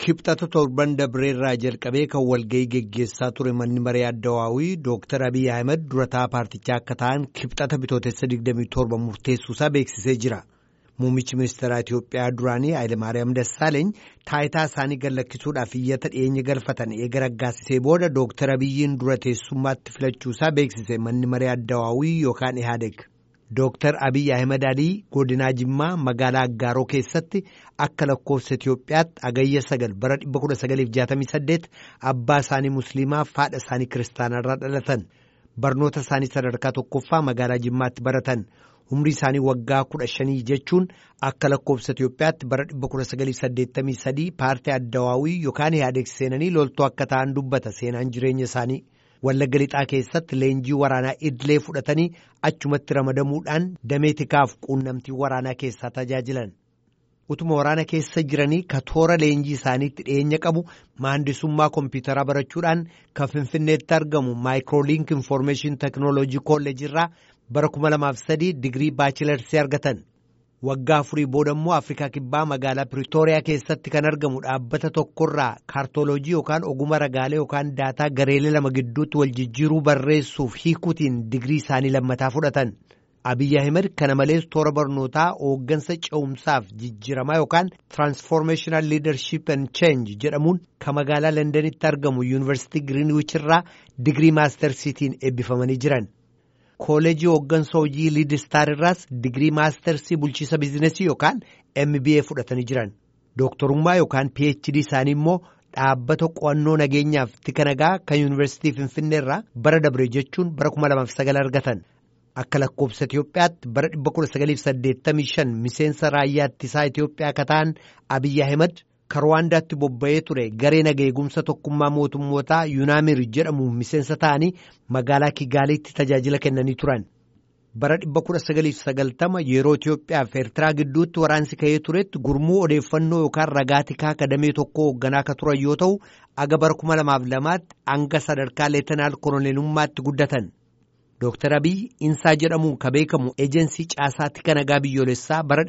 Kibxata torban dabreerraa jalqabee kan walga'ii geggeessaa ture manni maree addawaawii Dooktar Abiy Ahmed durataa paartichaa akka ta'an kibxata bitootessa 27 murteessuusaa beeksisee jira. Muummichi ministeeraa Itiyoophiyaa duraanii Hayilemaariyaam Dassaaleeny taayitaa isaanii gallakkisuudhaaf iyyata dhiyeenya galfatan eega raggaasisee booda Dooktar Abiyyiin dura teessummaatti filachuusaa beeksise manni maree addawaawii yookaan Ihaadeg. Dooktar Abiy Ahmed Alii godinaa Jimmaa magaalaa Aggaaroo keessatti akka lakkoofsa Itiyoophiyaatti agayya sagal bara 1968 abbaa isaanii Musliimaa haadha isaanii Kiristaanarraa dhalatan. Barnoota isaanii sadarkaa tokkoffaa magaalaa Jimmaatti baratan. Umrii isaanii waggaa kudha shanii jechuun akka lakkoofsa Itiyoophiyaatti bara 1983 paartii addawaawii yookaan Ihaadeg seenanii loltuu akka ta'an dubbata seenaan jireenya isaanii. Wallagga lixaa keessatti leenjii waraanaa idilee fudhatanii achumatti ramadamuudhaan damee tikaaf quunnamtii waraanaa keessaa tajaajilan. Utuma waraana keessa jiranii ka toora leenjii isaaniitti dhiyeenya qabu maandisummaa kompiitaraa barachuudhaan kan Finfinneetti argamu maayikrooliink infoormeeshin teeknooloojii kolleejii irraa bara 2003 digirii baachilarsii argatan. Waggaa afurii booda immoo Afrikaa Kibbaa magaalaa Piriitooriyaa keessatti kan argamu dhaabbata tokkorraa kaartooloojii yookaan oguma ragaalee yookaan daataa gareelee lama gidduutti wal jijjiiruu barreessuuf hiikuutiin digirii isaanii lammataa fudhatan. Abiyyi Ahimad kana malees toora barnootaa hooggansa ce'umsaaf jijjiiramaa yookaan Transformational Leadership and Change jedhamuun kan magaalaa Londanitti argamu Yuunivarsiitii Giriinwiich irraa digirii maastarsiitiin eebbifamanii jiran. Kooleejii hooggansa hojii Liidistaar irraas digirii maastarsii bulchiisa bizinesii yookaan MBA fudhatanii jiran. Dooktorummaa yookaan PhD isaanii immoo dhaabbata qo'annoo nageenyaaf tika nagaa kan Yuunivarsiitii Finfinnee irraa bara dabre jechuun bara 2009 argatan. Akka lakkoofsa Itiyoophiyaatti bara 1985 miseensa raayyaa ittisaa Itiyoophiyaa akka ta'an Abiyyi Ahimad kan Ruwaandaatti bobba'ee ture garee naga eegumsa tokkummaa mootummootaa Yuunaamir jedhamuun miseensa ta'anii magaalaa Kigaaliitti tajaajila kennanii turan. Bara 1990 yeroo Itiyoophiyaa fi Eertiraa gidduutti waraansi ka'ee turetti gurmuu odeeffannoo yookaan ragaa tikaa kadamee tokko hoogganaa akka turan yoo ta'u aga bara 2002tti hanga sadarkaa leetanaal koloneelummaatti guddatan. Dooktar Abiy Insaa jedhamuun kan beekamu eejensii caasaa tika nagaa biyyoolessaa bara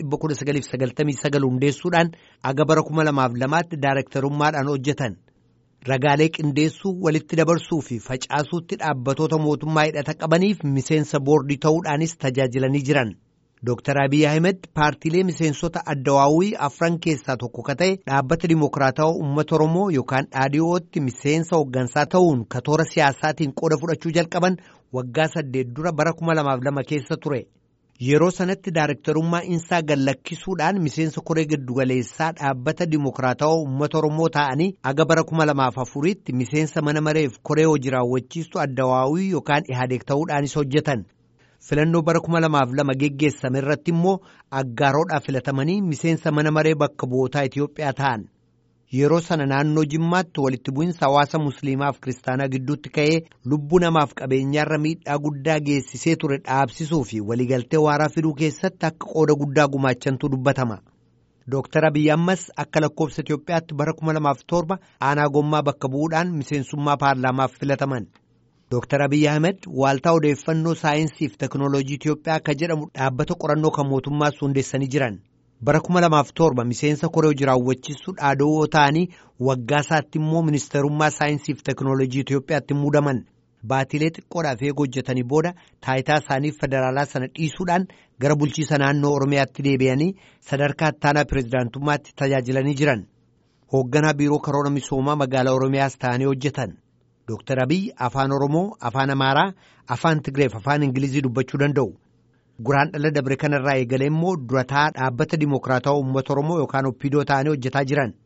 1999 hundeessuudhaan aga bara 2002tti daarektarummaadhaan hojjetan. Ragaalee qindeessuu walitti dabarsuu fi facaasuutti dhaabbatoota mootummaa hidhata qabaniif miseensa boordii ta'uudhaanis tajaajilanii jiran. Dooktar Abiy Ahmed paartiilee miseensota addawaawii afran keessaa tokko ka ta'e dhaabbata dimokiraatawaa uummata Oromoo yookaan dhaadhiyootti miseensa hooggansaa ta'uun ka toora siyaasaatiin qooda fudhachuu jalqaban waggaa saddeet dura bara kuma lamaaf lama keessa ture. Yeroo sanatti daarektarummaa insaa gallakkisuudhaan miseensa koree giddugaleessaa dhaabbata dimokiraatawaa uummata Oromoo ta'anii aga bara kuma lamaaf afuriitti miseensa mana mareef koree hojii raawwachiistu addawaawii yookaan ihaadeeg ta'uudhaanis hojjetan. Filannoo bara kuma lamaaf lama geggeessame irratti immoo aggaaroodhaaf filatamanii miseensa mana maree bakka bu'ootaa Itiyoophiyaa ta'an. Yeroo sana naannoo Jimmaatti walitti bu'insa hawaasa Musliimaaf Kiristaanaa gidduutti ka'ee lubbuu namaaf qabeenyaarra miidhaa guddaa geessisee ture dhaabsisuu fi waliigaltee waaraa fiduu keessatti akka qooda guddaa gumaachantu dubbatama. Dooktar Abiy ammas akka lakkoofsa Itiyoophiyaatti bara 2007 aanaa gommaa bakka bu'uudhaan miseensummaa paarlaamaaf filataman. Dooktar Abiy Ahmed waaltaa odeeffannoo saayinsii fi teeknooloojii Itiyoophiyaa akka jedhamu dhaabbata qorannoo kan mootummaas hundeessanii jiran. Bara 2007 miseensa koree hojii raawwachiistuu dhaadowoo ta'anii waggaa isaatti immoo ministeerummaa saayinsii fi teeknooloojii Itiyoophiyaatti muudaman. Baatilee xiqqoodhaaf eega hojjetanii booda taayitaa isaanii federaalaa sana dhiisuudhaan gara bulchiisa naannoo Oromiyaatti deebi'anii sadarkaa ittaanaa pireezidaantummaatti tajaajilanii jiran. Hoogganaa biiroo karoora misoomaa magaalaa Oromiyaas ta'anii hojjetan. Dooktar Abiy afaan Oromoo, afaan Amaaraa, afaan Tigreef afaan Ingilizii dubbachuu danda'u. Guraan dhala dabre kanarraa eegalee immoo durataa dhaabbata dimokiraatawaa uummata Oromoo yookaan oppidoo ta'anii hojjetaa jiran.